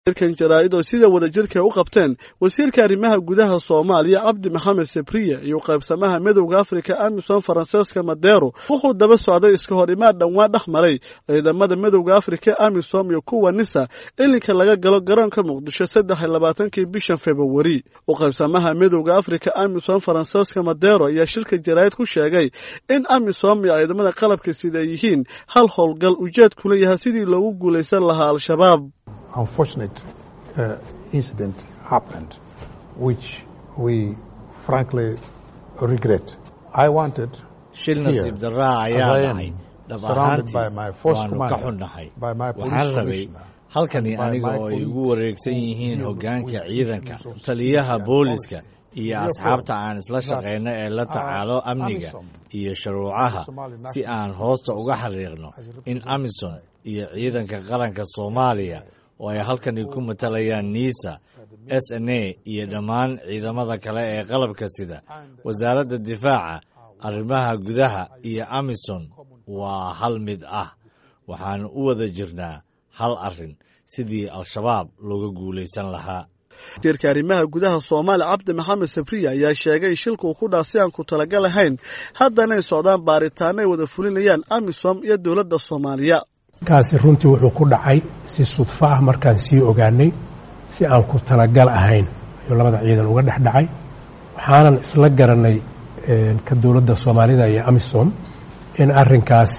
shirkan jaraa'id oo sida wadajirka u qabteen wasiirka arrimaha gudaha soomaaliya cabdi maxamed sebriye iyo qaybsamaha midowda afrika amisom faranseeska madero wuxuu daba socday iska hor imaad dhowaan dhex maray ciidamada midowda afrika amisom iyo kuwa nisa ilinka laga galo garoonka muqdisho saddex iyo labaatankii bishan februari u qaybsamaha midowda afrika amisom faranseeska madero ayaa shirka jaraa'id ku sheegay in amisom iyo ciidamada qalabka sida ay yihiin hal howlgal ujeedkuna yahay sidii loogu guulaysan lahaa al-shabaab unfortunate uh, incident happened, which we frankly regret. I wanted shil nasiib darraa ayaa dhacay dhab ahaantii waanu ka xunnahay waxaan rabay halkani aniga oo ay igu wareegsan yihiin hoggaanka ciidanka taliyaha booliska iyo asxaabta aan isla shaqayno ee la tacaalo amniga iyo shuruucaha si aan hoosta uga xariiqno in amisom iyo ciidanka qaranka soomaaliya oo ay halkani ku matalayaan nisa s n a iyo dhammaan ciidamada kale ee qalabka sida wasaaradda difaaca arrimaha gudaha iyo amisom waa hal mid ah waxaanu u wada jirnaa hal arrin sidii al-shabaab looga guulaysan lahaa wasiirka arrimaha gudaha soomaaliya cabdi maxamed sabriya ayaa sheegay shilkuu ku dhaas si aan ku talagal ahayn haddanay socdaan baaritaano ay wada fulinayaan amisom iyo dowladda soomaaliya kaasi runtii wuxuu ku dhacay si sudfo ah markaan sii ogaanay si aan ku talagal ahayn ayuu labada ciidan uga dhex dhacay waxaanan isla garanay ka dowladda soomaalida iyo amisom in arrinkaas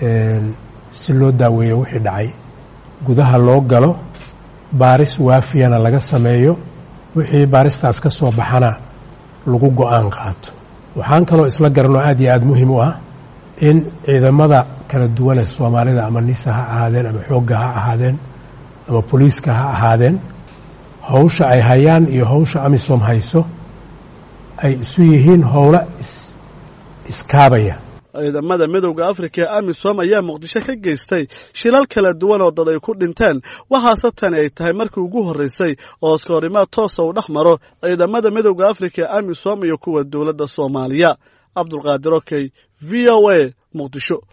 si loo daaweeyo wixii dhacay gudaha loo galo baaris waafiyana laga sameeyo wixii baaristaas ka soo baxana lagu go-aan qaato waxaan kaloo isla garanoo aad iyo aada muhiim u ah in ciidamada kala duwane soomaalida ama nisa ha ahaadeen ama xoogga ha ahaadeen ama boliiska ha ahaadeen howsha ay hayaan iyo howsha amisom hayso ay isu yihiin howlo iskaabaya ciidamada midowda afrika ee amisom ayaa muqdisho ka geystay shilal kala duwan oo dad ay ku dhinteen waxaase tani ay tahay markii ugu horreysay oo iskahorimaad toosa uu dhex maro ciidamada midowda afrika ee amisom iyo kuwa dowladda soomaaliya cabdulqaadir okey v o a muqdisho